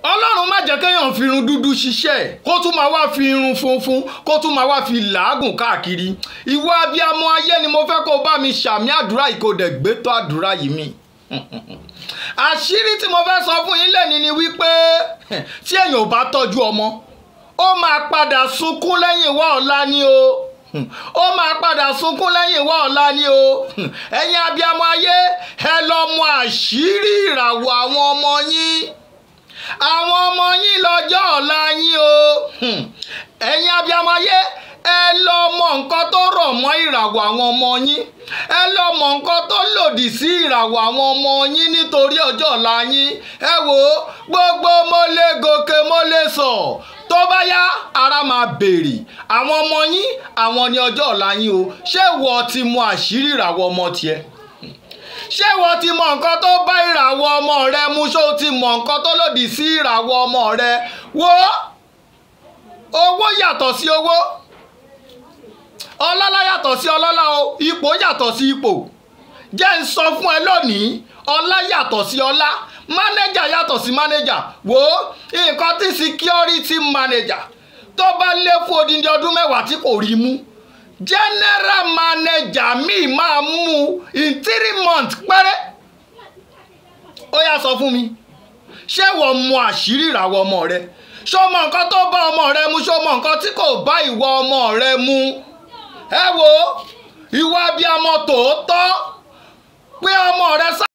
ọlọ́run má jẹ́ kéèyàn fi irun dúdú ṣiṣẹ́ kó tún máa wá fi irun funfun kó tún máa wá fi làágùn káàkiri ìwọ abiyamọ ayé ni mo fẹ́ kó o bá mi ṣàmì àdúrà yìí kó o dẹ̀ gbé tó àdúrà yìí mi àṣírí tí mo fẹ́ sọ fún yín lẹ́ni ni wípé tí èèyàn ò bá tọ́jú ọmọ ó máa padà sunkún lẹ́yìn wá ọ̀la ni o ó máa padà sunkún lẹ́yìn wá ọ̀la ni o ẹ̀yin abiyamọ ayé ẹ lọ mọ àṣírí ìràwọ̀ àwọn ọmọ yín àwọn ọmọ yín lọ́jọ́ ọ̀la yín o ẹ̀yin abiyamọ ayé ẹ lọ mọ nǹkan tó rọ̀ mọ́ ìràwọ̀ àwọn ọmọ yín ẹ lọ mọ nǹkan tó lòdì sí ìràwọ̀ àwọn ọmọ yín nítorí ọjọ́ ọ̀la yín ẹ wò ó gbogbo mo lè gòkè mo lè sọ tó bá yá ara máa béèrè àwọn ọmọ yín àwọn ni ọjọ́ ọ̀la yín o ṣé ìwọ ti mọ àṣírí ìràwọ̀ ọmọ tiẹ̀ ṣé ìwọ ti mọ nǹkan tó bá ìràwọ̀ ọmọ rẹ mu ṣó o ti mọ nǹkan tó lòdì sí ìràwọ̀ ọmọ rẹ wo owó yàtọ̀ sí owó ọlọ́lá yàtọ̀ sí ọlọ́lá o ipò yàtọ̀ sí ipò jẹ́ ń sọ fún ẹ lónìí ọlá yàtọ̀ sí ọlá mánéjà yàtọ̀ sí mánéjà wò ó nǹkan tí security manager tó bá lé fún odindi ọdún mẹ́wàá tí kò rí mú general manager míì máa mú in three months péré ó yá sọ fún mi ṣé wọ́n mọ àṣírí ìràwọ̀ ọmọ rẹ ṣó mọ nǹkan tó bá ọmọ rẹ mu ṣó mọ nǹkan tí kò bá ìwọ ọmọ rẹ mu ẹ wo ìwà abiyamọ tòótọ́ pé ọmọ rẹ sá.